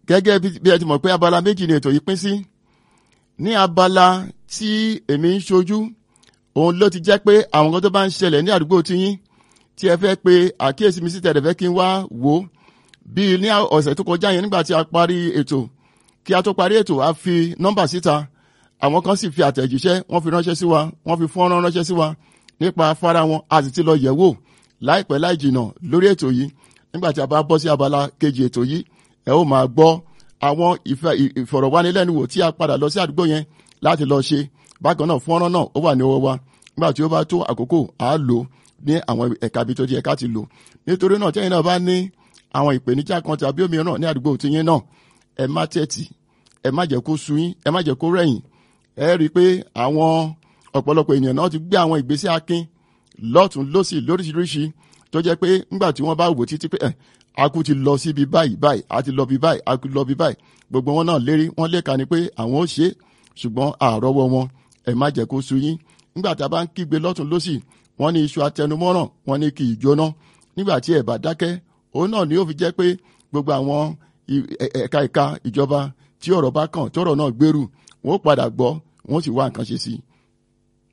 gẹ́gẹ́ bí ẹ ti mọ̀ pé abala méjì ni ètò yìí pín sí ní abala tí èmi ń ṣojú òun ló ti jẹ́ pé àwọn kan tó bá ń ṣẹlẹ̀ ní àdúgbò tiyín tí ẹ fẹ́ pe àkíyèsí mi sí tẹ̀lé fẹ́ kí n wá wò ó bíi ní ọ̀sẹ̀ tó kọjá yẹn nígbà tí a parí ètò kí a tó parí ètò a fi nọ́mbà síta àwọn kan sì fi àtẹ̀jíṣẹ́ wọ́n fi ránṣẹ́ sí wa wọ́n fi fọ́nrán ránṣẹ́ sí wa nípa afárá wọn a sì ti lọ yẹ̀ wò láìpẹ́ láì jìnà lórí ètò yìí nígbà tí a bá bọ́ sí abala kejì ètò yìí ẹ ó máa gbọ́ àwọn ìfọ̀rọ̀wánilẹ́nuwò tí a padà lọ sí àdúgbò yẹn láti lọ ṣe bákan náà fọ́nrán náà ó wà ní ọwọ́ wa nígbà tí ó bá tó àkókò à á lò ní àwọn ẹ̀ka ibi tó ti ẹ̀ka ti lò nítorí náà tẹ́yìn náà bá ní àwọn ìpèníjà kan tàbí òmíràn ní àdúgbò tiyín náà ẹ má tẹ́tì ẹ má jẹ́ kó sú yín ẹ má jẹ́ kó rẹ̀yìn ẹ rí i pé àwọn ọ̀pọ̀lọpọ̀ ènìyàn náà ti gbé àwọn ìgbésẹ̀ akin lọ́tún lọ́sì lóríṣiríṣi tó jẹ́ pé ńgbà tí wọ́n bá wò títí pé ẹ̀ akú ti lọ síbi báyìí báyìí a ti lọ bí báyìí a ti lọ bí báyìí gbogbo wọn náà lérí wọ́n lè kà ní pé àwọn ó ṣe ṣùgbọ́n àrọ́wọ́ wọn ẹ má jẹ́ kó sú yín nígbà tá a bá ń kígbe lọ́tún lọ́sì wọ́n ní iṣu atẹnumọ́ràn wọ́n ní kì í jóná nígbà tí ẹ bá dákẹ́ òun náà ni ó fi jẹ́ pé gbogbo àwọn ẹ̀ka ẹ̀ka ìjọba tí ọ̀rọ̀ bá kàn tí ọ̀rọ̀ náà gbèrú wọ́n padà gbọ́ wọ́n sì wá nǹkan ṣe sí i